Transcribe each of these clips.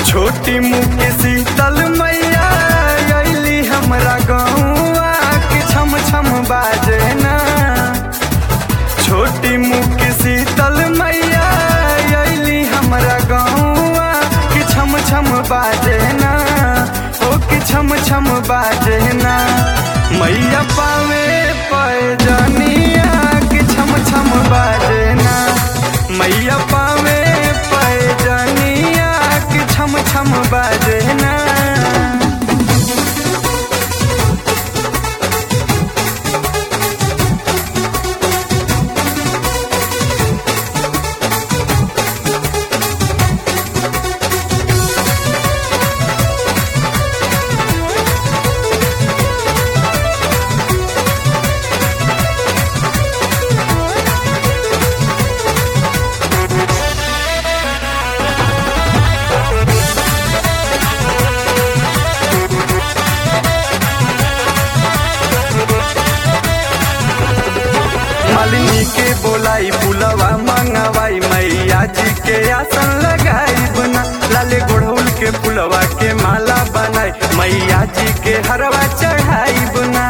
छोटी मुख शीतल मैया अली हमरा गौआ के छम छम बाजे ना छोटी मुख शीतल मैया अली हमरा गौआ के छम छम बाजे ना ओ के छम छम बाजे ना मैया पावे पैजनिया के छम छम बाजे ना मैया पावे पैजनिया के छम छम बाजे ना मालिनी के बोलाई पुलवा मंगवाई मैया जी के आसन लगाई बना लाले गोढ़ौल के पुलवा के माला बनाई मैया जी के हरवा चढ़ाई बना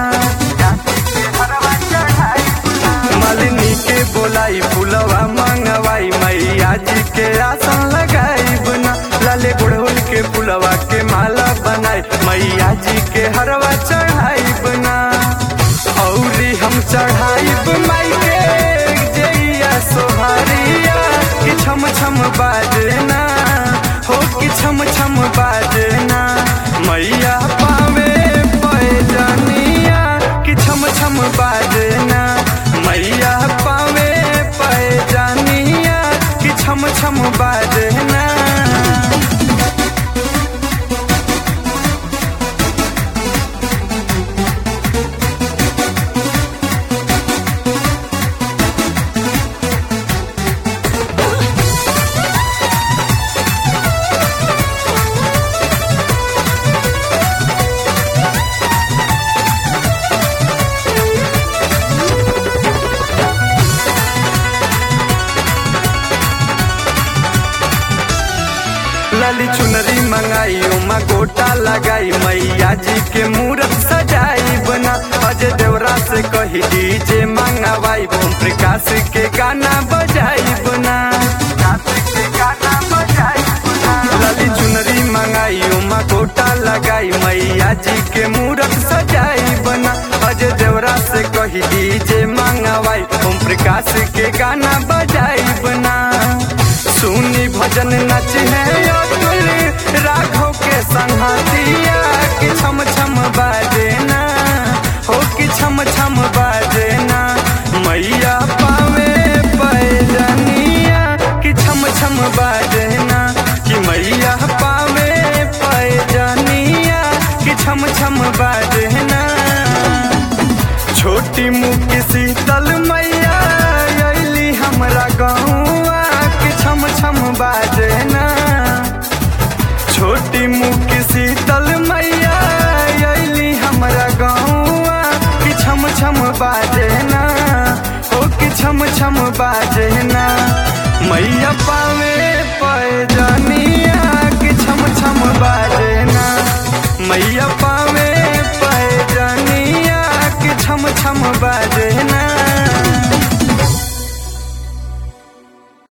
मालिनी के बोलाई पुलवा मंगवाई मैया जी के आसन लगाई बना लाले गोढ़ौल के पुलवा के माला बनाई मैया जी के हरवा चढ़ाई बना औरी हम चढ़ाई माई के जइया सोहारिया कि छम छम बाजना हो कि छम छम बाजना मैया पावे पैजनिया कि छम छम बाजना मैया पावे पैजनिया कि छम छम बाजना लाली चुनरी मंगाई उमा गोटा लगाई मैया जी के मूरत सजाई बना अजय देवरा से कही डीजे मंगवाई ओम प्रकाश के गाना बजाई बना लाली चुनरी मंगाई उमा गोटा लगाई मैया जी के मूरत सजाई बना अजय देवरा से कही डीजे मंगवाई ओम प्रकाश के गाना बजाई बना सुनी भजन नच है अतुल राघव के संहतिया कि छम छम बाजना हो कि छम छम बाजना मैया पावे पैजनिया कि छम छम बाजना कि मैया पावे पैजनिया कि छम छम बाजना छोटी मुख शीतल मैया अली हमरा गौआ के छम छम बाजना छोटी मुख शीतल मैया अली हमरा गौआ कि छम छम बाजना ओ कि छम छम बाजना मैया पावे पैजनिया कि छम छम बाजना मैया पावे पैजनिया कि छम छम बाजे